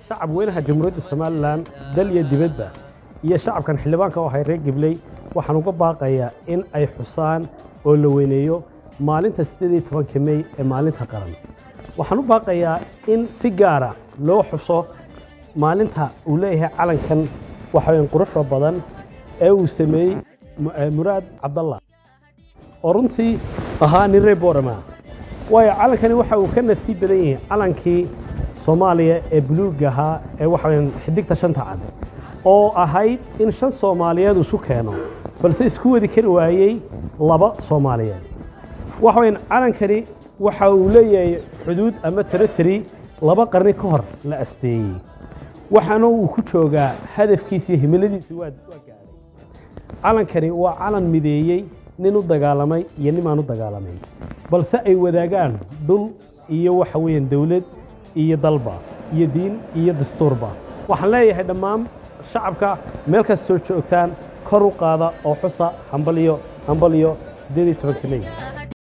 shacab weynaha jamhuuriyadda somalilan dal iyo dibadba iyo shacabkan xildhibaanka oo ahay reer gibley waxaan uga baaqayaa in ay xusaan oo la weyneeyo maalinta siddeed iyo tobanka mey ee maalinta qaran waxaan u baaqayaa in si gaara loo xuso maalinta uu leeyahay calankan waxaweyn quruxda badan ee uu sameeyey muraad cabdallah oo runtii ahaa nin reer boorama waayo calankani waxa uu ka nasiib badan yahay calankii soomaaliya ee buluugga ahaa ee waxaweyn xidigta shanta cad oo ahayd in shan soomaaliyeed isu keeno balse isku wadi kari waayey laba soomaaliyeed waxaweyn calankani waxa uu leeyahay xuduud ama territory laba qarni ka hor la asteeyey waxaana uu ku joogaa hadafkiisa iyo himiladiisa waa gaadhay calankani waa calan mideeyey nin u dagaalamay iyo nimaan u dagaalamay balse ay wadaagaan dhul iyo waxa weeyaan dawlad iyo dalba iyo diin iyo dastuurba waxaan leeyahay dhammaan shacabka meel kastoo joogtaan kor u qaada oo xusa hambaliyo hambaliyo siddeed iyo tobanka mey